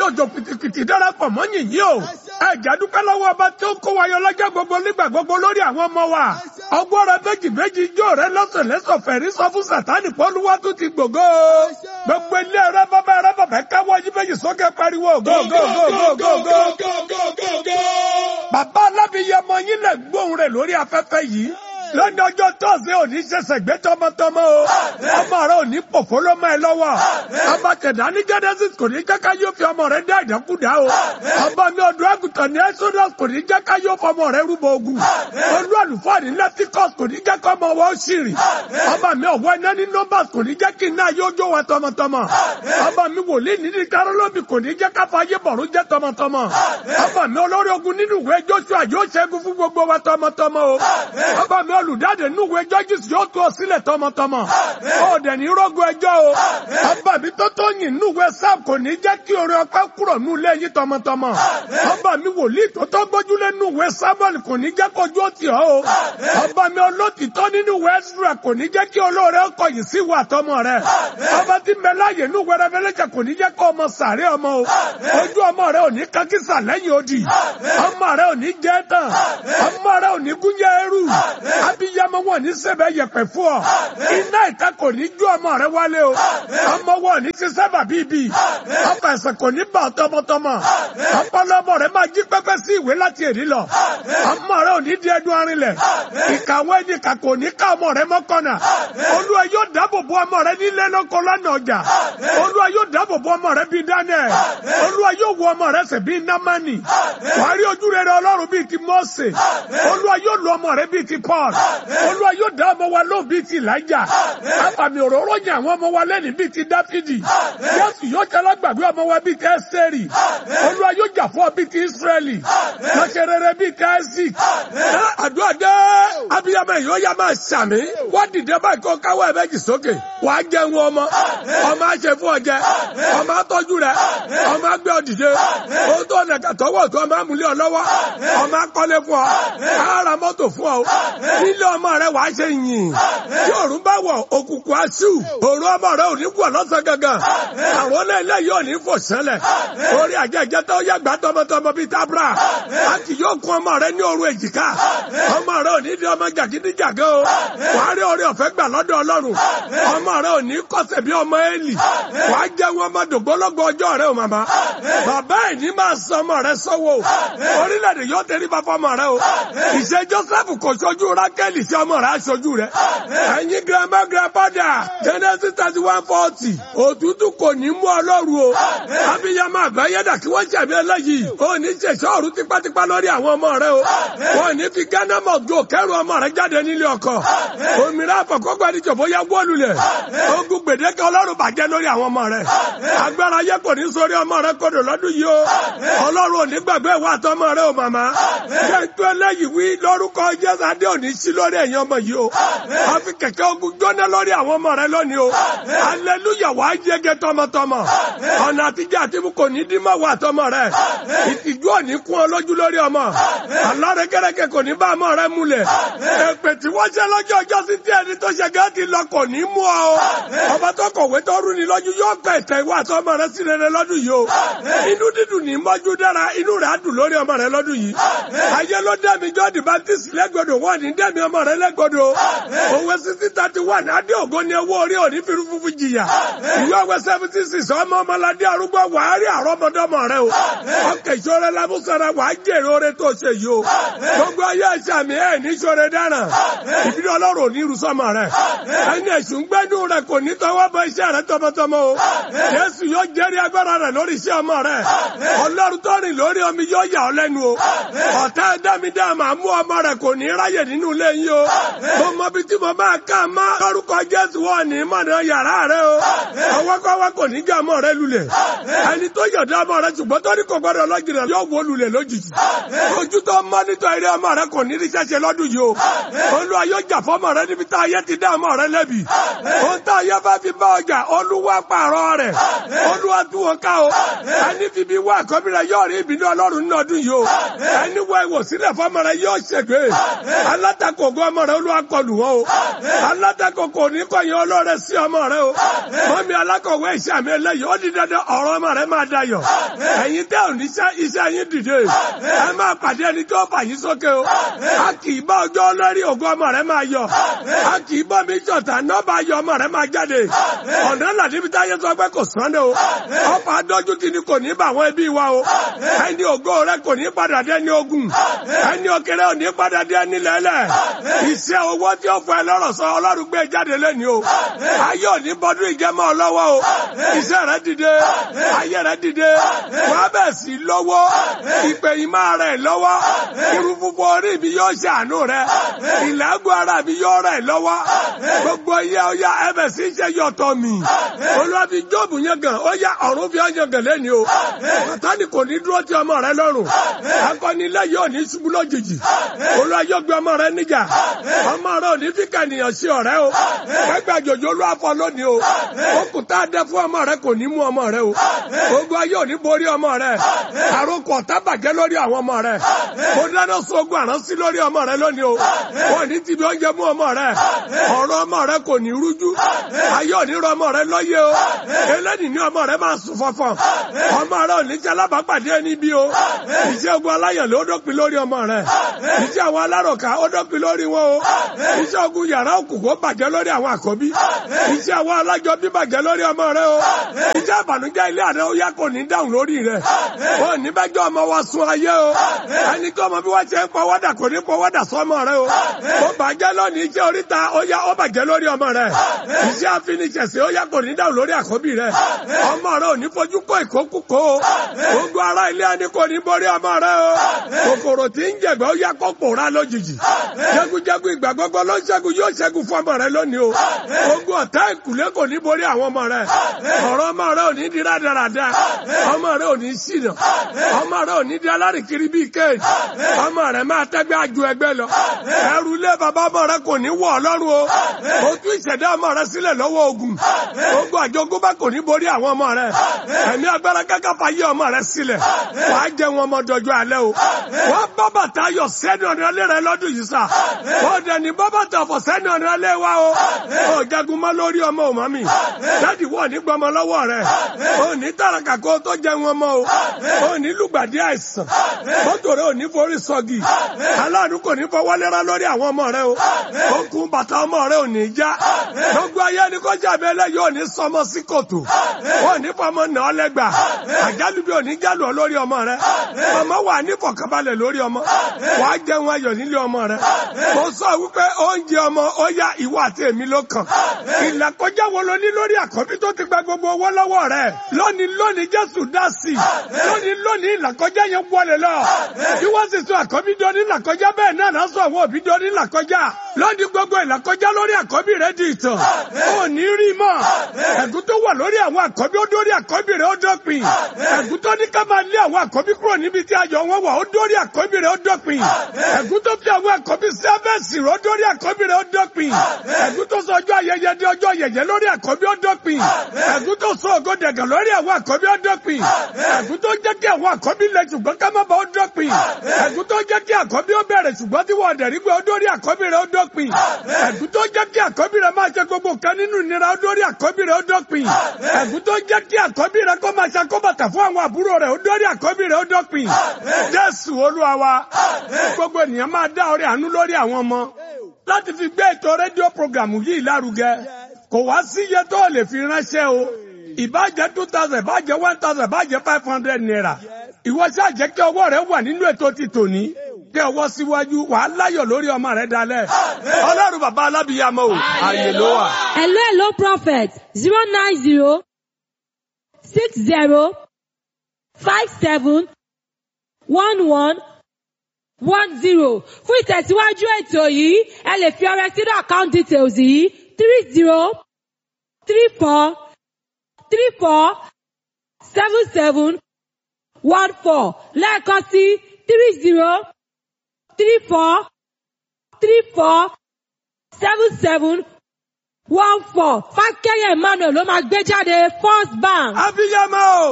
òjò pìtìpìtì darapọ̀ mọ́ yìnyín o ẹ̀jẹ̀ dúpẹ́ lọ́wọ́ ọba tí ó kó wa yọ lọ́jọ́ gbogbo nígbà gbogbo lórí àwọn ọmọ wa ọgbọ́n rẹ méjì méjì ijó rẹ lọ́sọ̀ lẹ́sọ̀ fẹ̀rí sọ fún sàtánì pọ́lúwá tó ti gbògo gbogbo ilé rẹ bàbá rẹ bàbá káwọ́ yí méjì sókè pariwo go go go go go go. bàbá alábìyẹmọ yín lè gbóhùn rẹ lórí afẹ́fẹ́ yìí lọ́dọ̀ ọjọ́ tọ́sí òní ṣẹ̀ṣẹ̀ gbé tọmọtọmọ o ọmọ rẹ òní pòfó ló mọ́ ẹ lọ́wọ́ ọba tẹ̀dá ní genesis kò ní jẹ́ ká yóò fi ọmọ rẹ dá ìdákúdá o ọba mi ọdún àgùntàn ní exodus kò ní jẹ́ ká yóò fọmọ rẹ rúbọ ogun olú àlùfáà ní leticus kò ní jẹ́ ká ọmọ wọn ṣìrì ọba mi ọ̀wọ́ iná ní numbers kò ní jẹ́ kí iná yóò jó wa tọmọtọmọ ọba mi wòlíì ní ní karolobi kò ní jẹ́ ká fàyè bọ̀rún jẹ́ tọmọtọmọ ọba mi olórí ogun nínú ìwé joshua yóò ṣẹ́gun fún gbogbo wa tọmọtọmọ o ọba mi olùdáde núwèé judges yóò tú ọ sílẹ̀ tọmọtọmọ ọ̀dẹ̀ ní rọ́gùn ẹjọ́ o ọba mi tó tó yìn núwèé sam kò ní jẹ́ kí orin ọpẹ́ kúrò nú ilé yín tọmọtọmọ ọba mi wòlíì tó tó gbójúlé núwèé samuel kò ní jẹ́ kojú ó tì ọ́ o ọba mi olótìtọ́ nínú ìwé ezra kò ní jẹ́ kí olóore ọkọ̀ yìí sí ìwà tọmọ rẹ ọba tí mẹláyè núwèé rẹfẹlẹ́jà kò ní jẹ́ kó ọmọ sàárẹ̀ ọmọ o ojú ọmọ rẹ ò ní kankísà lẹ́yìn odi ọmọ rẹ ò ní jẹ́ tán ọmọ rẹ ò ní gúnjẹ ẹrú abiyamọ wọn ní sẹbẹ yẹpẹ fún ọ iná ìta kò ní ju ọmọ rẹ wálé o ọmọ wọn ní sísẹ bàbí bi ọkọ ẹsẹ kò ní bà tọmọtọmọ ọpọlọmọ rẹ máa jí pẹpẹ sí ìwé láti èdè lọ ọmọ rẹ ò ní di ẹdun arinlẹ̀ ìkàwé ẹnìkà kò ní ká ọmọ rẹ mọkànnà olúwa yóò dáàbò bo ọmọ rẹ nílé lọkọ lánàá ọjà olúwa yóò dáàbò bo ọmọ rẹ bíi daniel olúwa yóò wo ọmọ rẹ sẹ bíi namani wàá rí ojú rere ọlọ́run bíi ti mose olúwa yóò lo ọmọ rẹ bíi ti paul olúwa yóò dá ọmọ wa lóhùn bíi ti ìlàjà àfàmì òróró yẹn àwọn ọmọ wa lẹ́nu bíi ti dáfídì jésù yóò jẹ́lá gbàgbé ọmọ wa bíi ti ẹ́sítẹ́rì olúwa yóò jà fún ọ bíi ti ísírẹ́lì lọ́sẹ̀ rere bíi ti isaac àdúrà dé abiyamọ yìí ó yá máa ṣàmì wá dìde báyìí kó káwọ́ ẹ̀ méjì sókè wà á jẹun ọmọ ọmọ á ṣe fún ọ jẹ ọmọ á tọ́jú rẹ ọmọ á gbé ọ dìde ohun tó ọ̀nà kàtọ́wọ́ tó ọmọ á múlẹ̀ ọ lọ́wọ́ ọmọ á kọ́lé fún ọ á ra mọ́tò fún ọ nílé ọmọ rẹ wàá ṣe yìn tí òrùn bá wọ òkùnkùn aṣù òru ọmọ rẹ ò ní kú ọlọ́sàn gangan àwọn náà yóò ní fò sẹ́lẹ̀ orí àjẹjẹ tó yẹ gbà tọmọtọmọ bíi tábìlà a kì yóò kún ọmọ rẹ ní òru èjìká ọmọ rẹ ò ní di ọmọ jàgídíjàgé o wàá rí orí ọ̀fẹ́ gbà lọ́dọ̀ ọlọ́run ọmọ rẹ ò ní kọsẹ̀ bí ọmọ Élì wàá jẹ́ wọn ọmọ dògbólógbò ọjọ́ rẹ o màmá bàbá ẹ̀ ní máa sọ ọmọ rẹ sọ́wọ́ orílẹ̀-èdè yóò tẹríba fọmọ rẹ o ìṣe Joseph kò ṣojú Rákẹ́lì sí ọmọ rẹ aṣojú rẹ ẹ̀yin grandma grandfather Genesis thirty one forty òtútù kò ní mú ọlọ́run o abiyamọ àgbáyédà kí wọ́n ṣẹ̀mí eléyìí ó ní ṣèṣọ́ ọ̀run tipátipá lórí àwọn ọmọ rẹ o wọ́n ní fi Ghana mọ̀ gbó kẹ́rù ọmọ rẹ jáde nílé ọkọ òmìnira àfọ̀kọ́gbà ní jọ̀bọ́ yá wọ́ọ̀lù lẹ̀ ogun gbèdéke ọlọ́run bàjẹ́ lórí àwọn ọmọ rẹ agbára yẹ kò ní sórí ọmọ rẹ kodò lọ́dún yìí o ọlọ́run ò ní gbàgbé ìwà àtọmọ rẹ o màmá jẹ́ tó eléyìí wí lórúkọ Jésù adé òní sí lórí ẹ̀yin ọmọ yìí o wọ́n fi kẹ̀kẹ́ ogun jóná lórí àwọn ọmọ rẹ lónìí o aleluya wàá yege tọmọtọmọ ọ̀nà àtijọ́ àti kò ní dín mọ́ wà tọmọ rẹ ìtìjú òní kún ọ lójú lórí ọmọ alárẹ kẹrẹkẹ kò ní bá ọmọ rẹ múlẹ̀ èpè tí wọ́n ṣe lọ́jọ́ ọjọ́ sí tí ẹni tó ṣe gẹ́gẹ́ lọ kò ní mú ọ ọba tó kọ̀wé tó rú ni lọ́jú yóò gbẹ ìtẹ̀ ìwà àtọmọ rẹ sí rere lọ́dún yìí o inú dídùn ní mọ́jú dára inú rẹ̀ á dùn lórí ọmọ rẹ lọ́dún yìí ayé ló dẹ́mi jọ́ọ̀dì baptist lẹ́gbọ̀dọ̀ wọ́n ní dẹ́mi ọmọ rẹ lẹ́gbọ̀dọ̀ òwe sixty thirty one adé ògo ni owó orí òní fi fúnfún jìyà ìwé òwe seventy six ọmọ ọmọládé arúgbó wàá rí àrọ́mọdọ́mọ rẹ o ọkẹ́ ìṣòro lábúsọ̀rọ̀ wàá jèrè oore tó ṣe yìí o gbogbo ayé ẹ̀ṣẹ̀ mi ẹ̀ ní ṣòro dáràn ìbílẹ̀ ọlọ́run ò ní irúsọ́mọ rẹ ẹni ẹ̀sùn gbẹ́dùn rẹ kò ní tọwọ́ bọ iṣẹ́ rẹ tọmọtọmọ o Jésù yóò jẹ́rìí agbára rẹ lórí iṣẹ́ ọmọ rẹ ọlọ́run tó rìn lórí omi yóò yà ọ́ lẹ́nu o ọ̀tá ẹ̀dámidá máa mú ọmọ rẹ kò ní ráyè nínú ilé yín o mo mọ bí tí mo máa ká má lórúkọ Jésù wọ̀ ní mọ̀nà yàrá rẹ o ọwọ́kọ́wọ́ kò ní jẹ́ ọmọ rẹ lulẹ̀ ẹni tó yọ̀dá ọmọ rẹ ṣùgbọ́n tó ní kò gbọ́dọ̀ lọ́jìnà yóò wó lulẹ̀ lójijì ojú tó mọ́ nítorí eré ọmọ rẹ kò ní rí ṣẹ́ṣe lọ́dún yìí o olúwa yóò jà fọ́mọ rẹ níbi tá ayé ti dá ọmọ rẹ lẹ́bi ohun tá ayé bá fi bá ọjà olúwa pààrọ̀ rẹ̀ olúwa tú wọn ká o ẹni fi bí wá àkọ́bí rẹ yóò rí ìbínú ọlọ́run nínú ọdún yìí o ẹni wá ìwòsílẹ̀ fọmọ rẹ yóò ṣègbè alátakò ògo ọmọ rẹ olúwa kọlù wọn o alátakò kò ní kọyìn ọlọ́rẹ sí ọmọ rẹ o mọ́mí alákọ̀wé iṣẹ́ àmì ẹlẹ́yìí ó di dandan ọ̀rọ̀ ọmọ rẹ máa dayọ̀ ẹ̀yin tẹ́ ò ní iṣẹ́ yín dìde ẹ máa pàdé ẹni tó fà yín sókè o a kì í bá ọjọ́ lórí ògo ọmọ rẹ máa yọ a kì í bọ́ mi jọ̀tà nọ́ọ̀bà ayọ̀ ọmọ rẹ máa jáde ọ̀nà làdíbi táyé sọ pé kò sánde o ọ̀pá adójú ti ni kò ní bá àwọn ẹbí wa o ẹni ògo rẹ kò ní padà dé ní ogun ẹni òkèrè ò ní padà dé ní lẹ́lẹ̀ iṣẹ́ owó tí ó fọ ẹ lọ́rọ̀ sọ ọlọ́run gbé jáde lẹ́ni o ayé òní bọ́dún ìjẹ́mọ́ ọlọ́wọ́ o iṣẹ́ rẹ dìde ayé rẹ dìde wàá bẹ̀ sí lọ́wọ́ ìpè ìmọ̀ rẹ lọ́wọ́ irun funfun orí mi yóò ṣàánú rẹ ìlàgùn ara mi yóò rẹ lọ́wọ́ gbogbo ìyá ọya ẹbẹ̀ sí ṣe yọ̀tọ̀ mi olùwàbí jóòbù yẹn gan ó yá ọ̀run fi ọyàn gan lẹ́ni o sátani kò ní dúró ti ọmọ rẹ lọ́rùn akọnilẹ̀ yóò ní ṣubú lójijì olúwa yóò gbé ọmọ rẹ níjà ọmọ rẹ ò ní fi kànìyàn sí ọ̀rẹ́ o ẹgbẹ́ àjòjò olúwa fọ lónìí o òkúta dẹ fún ọmọ rẹ kò ní mú ọmọ rẹ o ogun ayé ò ní borí ọmọ rẹ àròkọ ọ̀tá bàjẹ́ lórí àwọn ọmọ rẹ mo dáná sun ogun àránsí lórí ọmọ rẹ lónìí o wọn ní tìbí oúnjẹ mú ọmọ rẹ ọ̀rọ̀ ọmọ rẹ kò ní rújú ayé ò ní rọ ọmọ rẹ lọ́yẹ o eléyìí ní ọmọ rẹ máa sùn fọ́fọ́ ọmọ rẹ ò ní jẹ́ alábàápàdé níbí o iṣẹ́ ogun aláyàn ló dópin lórí ọmọ rẹ iṣẹ́ àwọn alárọ̀ká ó dópin lórí wọn o iṣẹ́ ogun yàrá òkùnkùn bàjẹ́ lórí àwọn àkọ́bí iṣẹ́ àwọn alájọbí bàjẹ́ lórí ọmọ rẹ o iṣẹ́ àbànújẹ́ ilé àrẹ ó yá kò ní dáhùn lórí rẹ ó ní bẹ́jọ́ ọmọ wa sun ayé o ẹni kí ọmọ bí wọ́n ṣe ń pọwọ́dà kò ní pọwọ́dà sọmọ rẹ o ó bàjẹ́ lónìí iṣẹ́ oríta ó yá ó bàjẹ́ lórí ọmọ rẹ iṣẹ́ àfiniṣẹ̀sẹ̀ ó yá kò ní dáhùn lórí àkọ́bí rẹ ọmọ rẹ ò ní fojú kó ìkókúkó o gbogbo ara ilé ẹni kò ní borí ọmọ rẹ o kòkòrò tí ń jẹ̀gbẹ́ ó yá kó pòórá lójijì jẹ́gújẹ́gú ìgbà gbogbo ló ń ṣẹ́gun yóò ṣẹ́gun fún ọmọ rẹ lónìí o ogun ọ̀tá ìkùlé kò ní borí àwọn ọmọ rẹ ọ̀rọ̀ ọmọ rẹ ò ní di rádaràda ọmọ rẹ ò ní ṣìnà ọmọ rẹ ò ní di alárìkiri bíi kéèjì ọmọ rẹ máa tẹ́gbẹ́ àjò ẹgbẹ́ lọ ẹrù ilé bàbá ọmọ rẹ kò ní wọ̀ ọlọ́run o o tún ìṣẹ̀dá ọmọ rẹ sílẹ̀ lọ́wọ́ ogun ogun àjogúnbá kò ní borí àwọn ọmọ rẹ ẹ̀mí agbára káká fàyè ọmọ rẹ sílẹ̀ wàá jẹ wọn ọmọ dọjọ́ alẹ́ o wọ́n bá bàtà yọ sẹ́ni ọ̀nà ilé rẹ lọ́dún yìí sà ó dẹni bá bàtà fọ̀ sẹ́ni ọ̀nà ilé wa o ó jagun mọ́ lórí ọmọ ò mọ́ mi dáàdì wọ̀ ní gbọmọ lọ́wọ́ rẹ ó ní tàràkà kó tó jẹ wọn mọ́ o ó ní lùgbàdì àìsàn mọ́tò rẹ ò ní forí sọ́gì aláàánú kò ní fọwọ́ lẹ́ra lórí àwọn ọmọ rẹ o okùn bàtà ọmọ rẹ ò ní já gbogbo ayé ni kọjá abẹ́lẹ́ yóò ní sọmọ sí kòtò ó ní fọmọ nà ọ́ lẹ́gbà àjálù bí ò ní jálù ọ lórí ọmọ rẹ ọmọ wà ní fọkànbalẹ̀ lórí ọmọ wàá jẹun ayọ̀ nílé ọmọ rẹ mo sọ wípé oúnjẹ ọmọ ó yá ìwọ àti èmi ló kàn ìlàkọjá wo ló ní lórí àkọ́bí tó ti gba gbogbo owó lọ́wọ́ rẹ lónìí lónìí jésù dá sí i lónìí lónìí ìlàkọjá yẹn wọlé lọ bí wọ́n sì sọ àkọ́bí dọ́ní ìlàkọjá bẹ́ẹ̀ náà náà sọ àwọn òbí dọ́ní ìlàkọjá lónìí gbogbo ìlàkọjá lórí àkọ́bí rẹ di ìtàn ò ní rí mọ́ ẹ̀gún tó wà lórí àwọn àkọ́bí ó dórí àkọ́bí rẹ ó dópin ẹ̀gún tó ní ká máa lé àwọn àkọ́bí kúrò níbi tí ayọ̀ wọn wà ó dórí àkọ́bí rẹ ó dópin ẹ̀gún tó fi àwọn àkọ́bí sẹ́fẹ̀sì rẹ ó dórí àkọ́bí rẹ ó dópin ẹ̀gún tó sọ ọjọ́ ayẹyẹ di ọjọ́ yẹ̀yẹ́ lórí àkọ́bí ó dópin ẹ̀gún tó sọ ògo dẹ̀gàn lórí àwọn àkọ́bí ó dópin ẹ̀gún tó jẹ́ kí àwọn àkọ́bí lẹ ṣùgbọ́n ká má ba ó dópin ẹ̀gún tó jẹ́ kí àkọ́bí ó bẹ̀rẹ̀ ṣùgbọ́n tí wọ́n dẹ̀rí pé ó dórí àkọ́bí rẹ ó dópin ẹ̀gún tó jẹ́ kí àkọ́bí rẹ máa ṣe gbogbo kan nínú ìnira ó dórí àkọ́bí rẹ ó dópin ẹ̀gún tó jẹ́ kí àkọ́bí rẹ kó máa ṣàkóbàtà fún àwọn àbúrò rẹ ó dórí àkọ́bí rẹ ó dópin Jésù Olúwa wa gbogbo ènìyàn máa dá ọrẹ àánú lórí àwọn ọmọ láti fi gbé ètò rédíò programu yìí lárugẹ kò wá sí iye tó lè fi ránṣẹ́ o ìbàjẹ́ two thousand ìbàjẹ́ one thousand ìbàjẹ́ five hundred naira ìwọ ṣáà jẹ́ kí ọwọ́ rẹ wà nínú ètò ti tòní kí ọwọ́ síwájú wàá láyọ̀ lórí ọmọ rẹ dalẹ̀ ọlọ́run bàbá alábìyàmọ́ o àyè ló wà. hello hello prophet zero nine zero six zero five seven one one one zero fún ìtẹ̀síwájú ètò yìí ẹ lè fi ọrẹ sínú account details yìí three zero three four three four seven seven one four lẹ́ẹ̀kan sí three zero three four three four seven seven one four fákẹ́yẹ̀ emmanuel ló máa gbé jáde first bank. abiyamọ o.